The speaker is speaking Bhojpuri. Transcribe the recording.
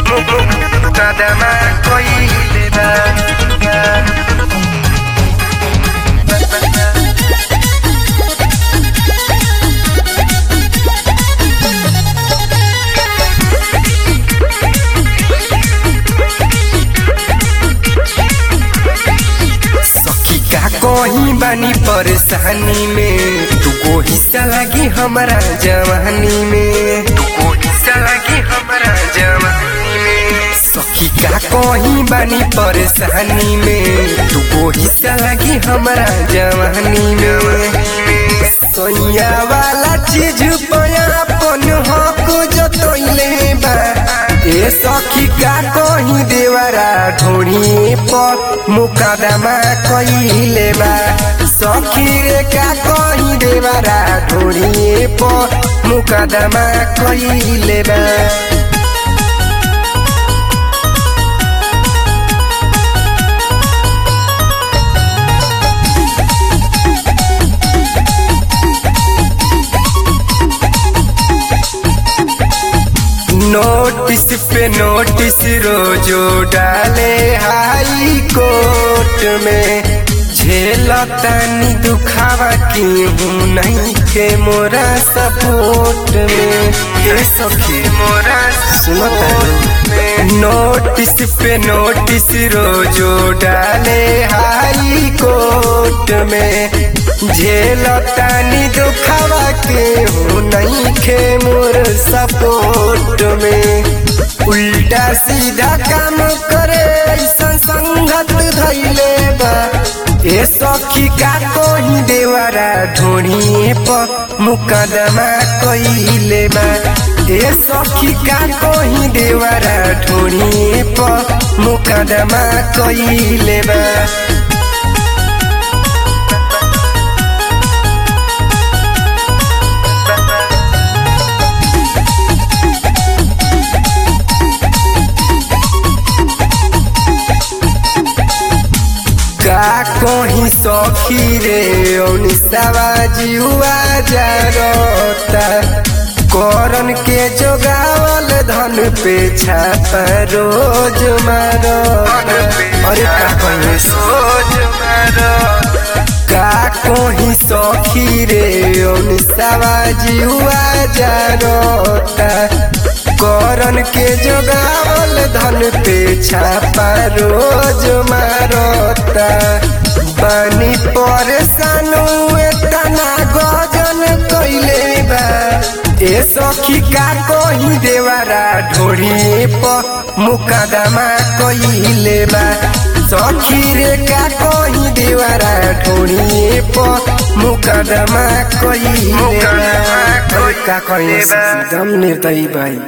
मुकदमा कइले बा सखी का कहीं बानी परेशानी में तुको हिस्सा लगी हमारा जवानी में तुको हिस्सा लगी हमारा जवानी में सखी का कहीं बानी परेशानी में तुको हिस्सा लगी हमारा जवानी में सोनिया वाला चीज पया अपन हक जतोइले बा ए सखी का कहीं देवरा ढोड़ी पर मुकदमा कइले बा सखी रे का कहीं देवरा ढोड़ी पर मुकदमा कइले बा नोटिस पे नोटिस रोजो डाले हाई कोर्ट में झेलतानी दुखावा की हूँ नहीं के मोरा सपोर्ट में ये सखी मोरा सुनता नोटिस पे नोटिस रोजो डाले हाई कोर्ट में झेलतानी दुखावा के हूँ नहीं के मोर सपोर्ट में उल्टा सीधा काम करे ऐसा संगत धैले बा ए सखी का कोही देवरा ढोड़िए पर मुकदमा कइले बा ए सखी का कोही देवरा ढोड़िए पर मुकदमा कइले बा का कहीं सखी रे निसाबाजी हुआ जाता करन के जोगावल धन पे छापा रोज मारो अरे का कहीं सोच मारो का कहीं सखी रे निसाबाजी हुआ जाता करन के जोगावल धन पे छापा रोज मारता बनी परेशान तना गजन कैले बा ए सखी का कहीं देवरा ढोड़ी पर मुकदमा कइले बा सखी रे का कहीं देवरा ढोड़ी पर मुकदमा कइले बा का कहीं एकदम निर्दयी भाई